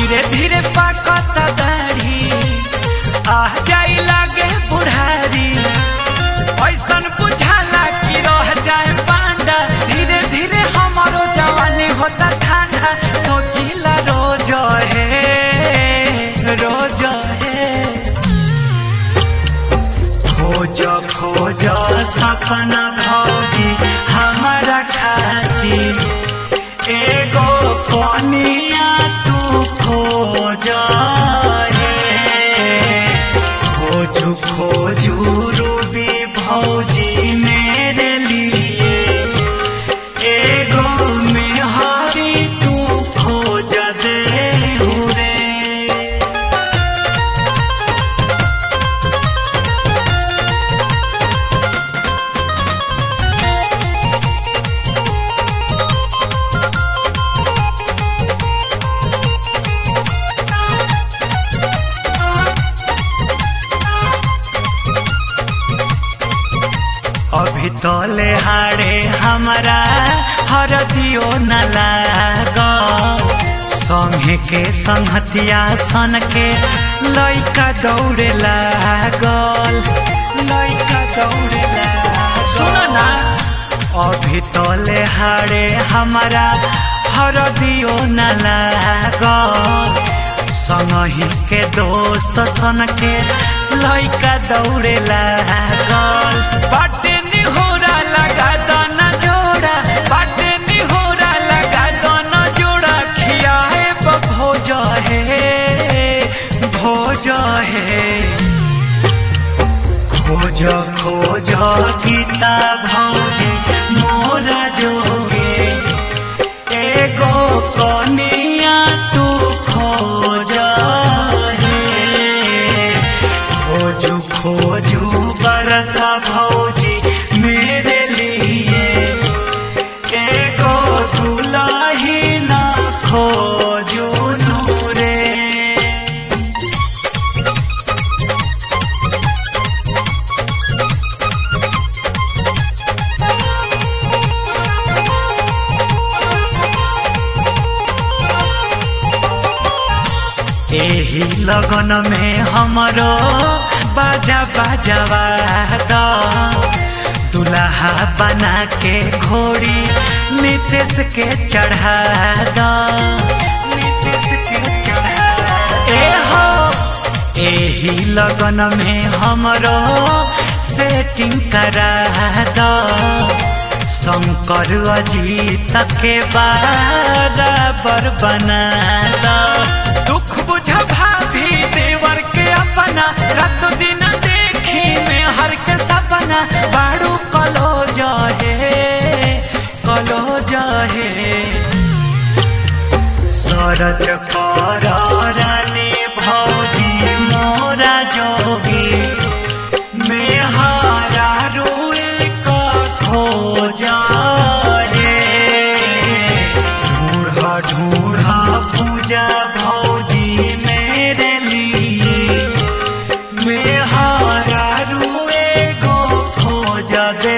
धीरे धीरे पाकत दाढ़ी आ जाई लागे बुढ़ारी ऐसन बुझाला कि रह जाए पांडा धीरे धीरे हमारो जवानी होता ठंडा सोचिला रोज है रोज है खोज खोज सपना भौजी हमारा खातिर एगो कनिया तू खोज हे खोजू खोजू रूबी भौजी मेरे लिए एगो मेहरी तू खोज दे रे अभी तले हारे हमारा हरदियो न लाग संगे के संहतिया सन के लइका दौड़े लागल लइका दौड़े लागल सुन ना अभी तले हारे हमारा हरदियो न लागल संगही के दोस्त सन के लइका दौड़े लागल बाटे निहोरा लगा दाना जोड़ा बाटे निहोरा लगा दाना जोड़ा खियाए भोज है भोज है खोज खोज गीता भौजी मोरा जोगे एगो कनिया तू खोज हे खोजू खोजू बरसा भौजी मेरे लिए एगो दुलाही ना खोजू नूरे एही लगन में हमरो बाजा बाजावा द दुल्हा बना के घोड़ी नितेश के चढ़ा द नितेश के चढ़ा ए हो एही लगन में हमरो सेटिंग करा द शंकर अजीत के बराबर बना द दुख बुझा भाभी देवर के अपना रात दिन देखी में हर के सपना बाड़ू कलो जहे कलो जहे सरज कर रानी भौजी मोरा जोगी मेहारा रुए का खोजा रे ढूढ़ा ढूढ़ा पूजा भौजी मेरे लिए मेहारा रुए को खोजा दे